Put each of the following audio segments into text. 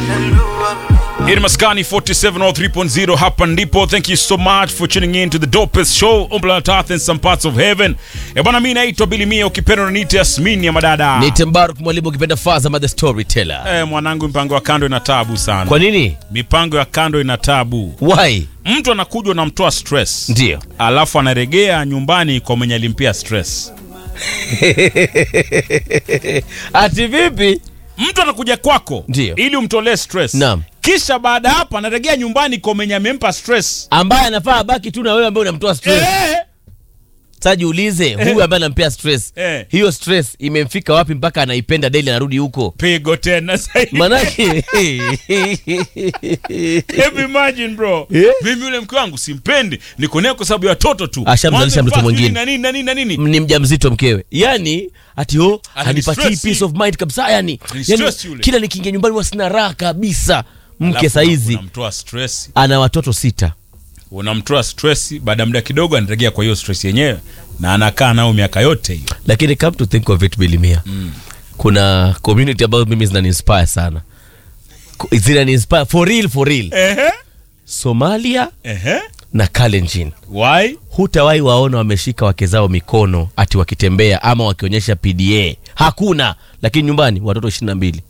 Hii ni Maskani 4703.0 hapa ndipo. Thank you so much for tuning in to the dopest show on planet Earth and some parts of heaven. Eh bwana, mimi naitwa Billy Mia, ukipenda unaniita Yasmini ya madada. Nite Mbaruk mwalimu ukipenda Fazama the storyteller. Eh, mwanangu, mipango ya kando ina tabu sana. Kwa nini? Mipango ya kando ina tabu. Why? Mtu anakuja unamtoa stress, Ndio. alafu anaregea nyumbani kwa mwenye alimpia stress. Ati vipi? Mtu anakuja kwako Ndio. ili umtolee stress, Naam. kisha baada ya hapo anaregea nyumbani kwa mwenye amempa stress. Ambaye anafaa abaki tu na wewe ambaye unamtoa stress. Eh, Sasa jiulize, huyu ambaye anampea stress. Eh. Hiyo stress imemfika wapi mpaka anaipenda daily anarudi huko? pigo tena zaidi. Manake Hebu imagine bro. Eh? Mimi yule mke wangu simpendi, niko naye kwa sababu ya watoto tu. Ashamzalisha Mwanzo mtoto fast mwingine. Na nini na nini na nini? ni mjamzito mkewe. Yaani ati oh, hanipatii stressi. peace of mind kabisa yani. Ni yani stress yule. kila nikiingia nyumbani huwa sina raha kabisa. Mke Alafu saizi unamtoa stress, ana watoto sita. unamtoa stress, baada ya muda kidogo anaregea kwa hiyo stress yenyewe na anakaa nao miaka yote hiyo. lakini come to think of it bilimia mm. kuna community ambayo mimi zinaniinspire sana Ku- zinaniinspire for real for real Ehe. somalia Ehe. na kalenjin Why? hutawahi waona wameshika wake zao mikono ati wakitembea ama wakionyesha pda hakuna lakini nyumbani watoto ishiri na mbili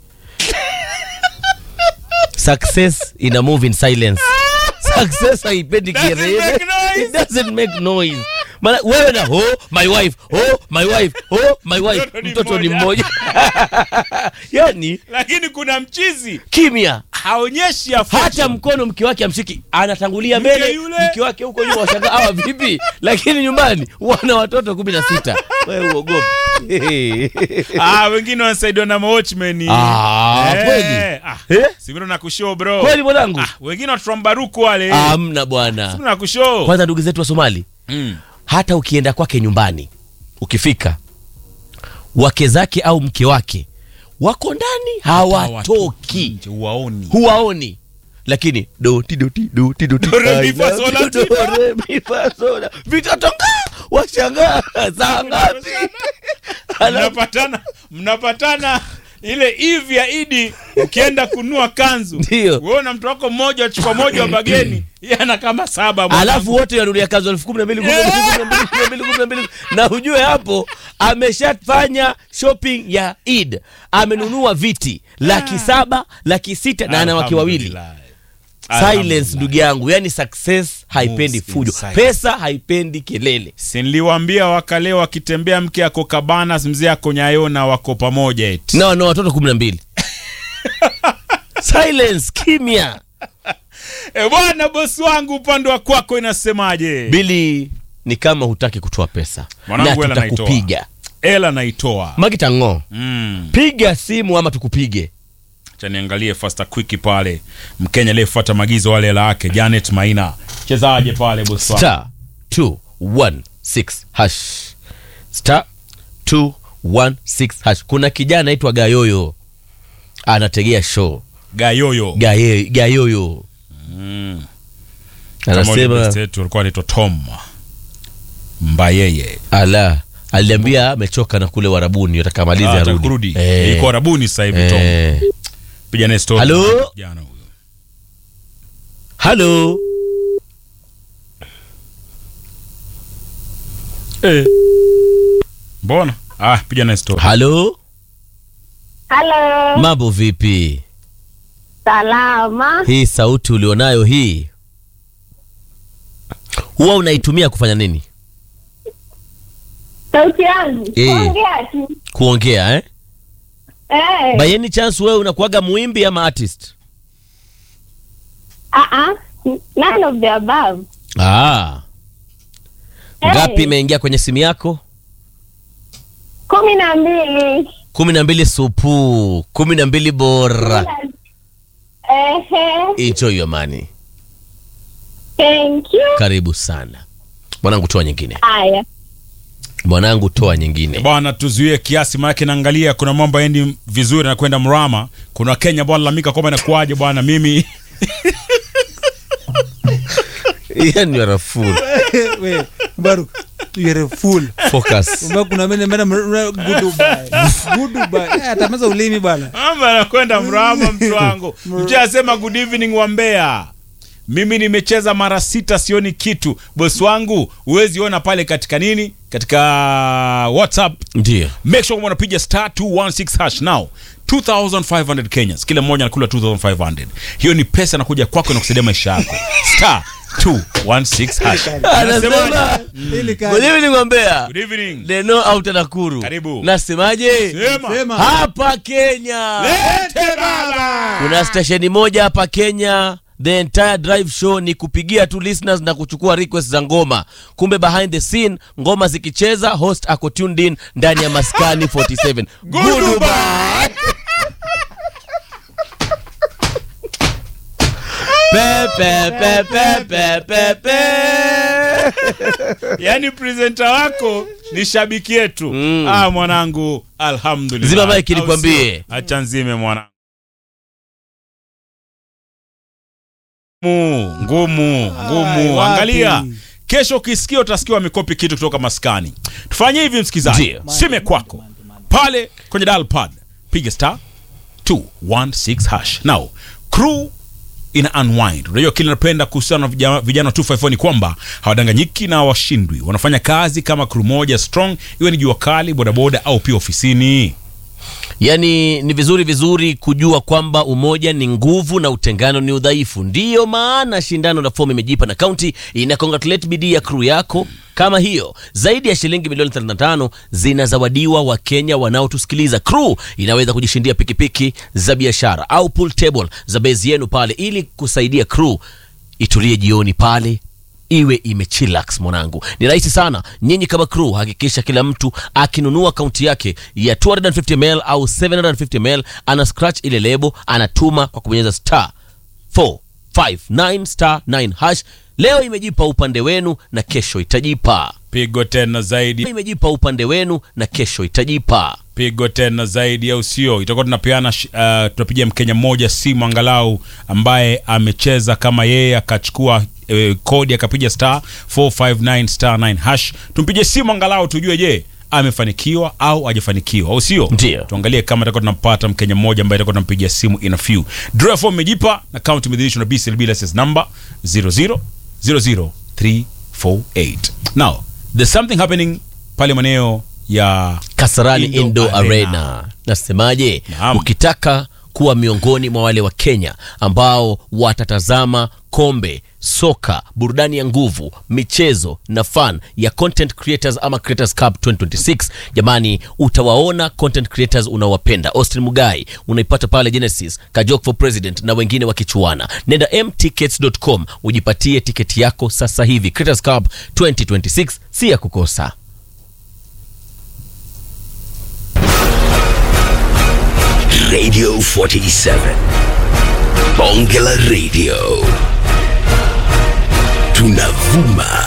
success ina move in silence success haipendi Doesn't kelele make noise. it doesn't make noise Maana wewe na oh my wife oh my wife oh my wife Mtoto ni mtoto ni mmoja. mmoja yani Lakini kuna mchizi kimya haonyeshi hata affection. mkono mke wake amshiki anatangulia Mke mbele yule. mke wake huko nyuma washangaa hawa vipi lakini nyumbani wana watoto kumi na sita wewe uogopi Ah, wengine wanasaidiwa na watchmen. Ah, kweli? Ah, Eh? Sivyo na kushow bro. kweli mwanangu Ah, wengine watu wa Mbaruku wale. amna bwana Sivyo na kushow. kwanza ndugu zetu wa somali Mm. hata ukienda kwake nyumbani ukifika wake zake au mke wake wako ndani hawatoki Nje, Uwaoni. huwaoni lakini doti doti doti doti Do, re, mi, I fa, love sol, you, la, do, ti, do. re, mi, fa, sol. vitatoka washangaa saa ngapi Alafu- mnapatana mnapatana ile eve ya idi ukienda kunua kanzu Ndio. wewe na mtu wako mmoja chupa moja wa bageni yeye ana kama saba mwanangu. alafu wote wanulia kazi elfu kumi na mbili kumi na mbili, kumi na mbili, kumi na mbili, kumi na mbili. na hujue hapo ameshafanya shopping ya id amenunua viti laki saba laki sita na ana wake wawili Alhamdulillah. silence Alhamdulillah. ndugu yangu yani success haipendi Moves in fujo silence. pesa haipendi kelele Si niliwaambia wakale wakitembea mke ako kabana mzee ako nyayona wako pamoja eti na wana watoto kumi na mbili silence kimya e bwana bosi wangu upande wa kwako inasemaje bili ni kama hutaki kutoa pesa Mwanangu, na hela naitoa. tutakupiga ela naitoa magitang'o mm. piga simu ama tukupige cha niangalie fasta quick pale mkenya aliyefuata maagizo wale hela yake janet maina chezaje pale bosi wangu star 216 hash star 216 hash kuna kijana anaitwa gayoyo anategea show gayoyo Gaye, gayoyo Kama ule anasema best yetu alikuwa anaitwa tom mbayeye ala aliambia amechoka na kule warabuni atakamaliza Ah, arudi atakurudi Eh, iko arabuni sasa hivi tom eh. piga naye story Halo? jana huyo halo eh mbona ah piga naye story halo Halo, mambo vipi salama. hii sauti ulionayo hii huwa unaitumia kufanya nini Sauti yangu Eh. ongea tu. kuongea eh? Eh, by any chance wewe unakuaga muimbi ama artist ah, ah, none of the above. ah. Eh. ngapi imeingia kwenye simu yako kumi na mbili. kumi na mbili supu kumi na mbili bora Ehe, enjoy your money thank you. karibu sana mwanangu toa nyingine Haya, mwanangu toa nyingine bwana tuzuie kiasi maanake naangalia kuna mambo yaendi vizuri na kwenda mrama kuna kenya bwana lalamika kwamba inakuaje bwana mimi yani you are a fool. We, Baruk, you're a fool focus Umbe kuna mene mene mre- good Dubai. Good Dubai. Eh, atameza ulimi bwana Mamba anakwenda mrama mtu wangu. Mtu asema good evening wa Mbeya. Mimi nimecheza mara sita sioni kitu. Bosi wangu huwezi ona pale katika nini? Katika WhatsApp. ndio Make sure unapiga star 216 hash now. 2500 Kenyans. Kila mmoja anakula 2500. Hiyo ni pesa inakuja kwako na kusaidia maisha yako. Star 216 hash. anasema Unasemaje? Ili ka- Ngoja nikwambia Good evening. Leno out Nakuru. Karibu. Nasemaje? Sema. Sema. Hapa Kenya. Lete baba. Kuna stesheni moja hapa Kenya the entire drive show ni kupigia tu listeners na kuchukua request za ngoma. Kumbe behind the scene ngoma zikicheza, host ako tuned in ndani ya maskani 47. Goodbye. Pe, pe, pe, pe, pe, pe, pe. Yaani presenter wako ni shabiki yetu. Mm. Ah, mwanangu, alhamdulillah. Zima mic Au nikwambie. sio? Acha nzime mwanangu. Ngumu, ngumu, ngumu. wapi? Angalia. Kesho ukisikia utasikia wamekopi kitu kutoka maskani. Tufanye hivi msikizaji. Ndio. Sime kwako. Pale kwenye dial pad piga star 216 hash. Now, crew ina unwind. Unajua kile napenda kuhusiana na vijana, vijana wa 254 ni kwamba hawadanganyiki na hawashindwi. Wanafanya kazi kama crew moja strong, iwe ni jua kali, bodaboda au pia ofisini. Yaani ni vizuri vizuri kujua kwamba umoja ni nguvu na utengano ni udhaifu. Ndiyo maana shindano la fomu imejipa na kaunti ina congratulate bidii ya crew yako kama hiyo. Zaidi ya shilingi milioni 35 zinazawadiwa Wakenya wanaotusikiliza. Crew inaweza kujishindia pikipiki za biashara au pool table za base yenu pale, ili kusaidia crew itulie jioni pale iwe imechillax mwanangu ni rahisi sana nyinyi kama crew hakikisha kila mtu akinunua akaunti yake ya 250ml au 750ml ana scratch ile lebo anatuma kwa kubonyeza star 459 star 9 hash leo imejipa upande wenu na kesho itajipa Pigo tena zaidi, imejipa upande wenu na kesho itajipa pigo tena zaidi, au sio? Itakuwa tunapeana sh- uh, tunapigia Mkenya mmoja simu angalau ambaye amecheza kama yeye akachukua eh, kodi akapiga star 459 star 9 hash. Tumpigie simu angalau tujue, je, amefanikiwa au hajafanikiwa, au sio? Ndio. Tuangalie kama tutakuwa tunampata Mkenya mmoja ambaye tutakuwa tunampigia simu in a few. Draw form imejipa na account imedhihirishwa na BCLB license number 0000348. Now, there's something happening pale maeneo ya Kasarani Indo Indo Arena. Arena. Nasemaje? Naam. Ukitaka kuwa miongoni mwa wale wa Kenya ambao watatazama kombe, soka, burudani ya nguvu, michezo na fan ya Content Creators ama Creators Cup 2026, jamani, utawaona content creators unaowapenda. Austin Mugai unaipata pale Genesis, Kajok for President na wengine wakichuana. Nenda mtickets.com ujipatie tiketi yako sasa hivi. Creators Cup 2026 si ya kukosa. Radio 47. Bonge la Radio. Tunavuma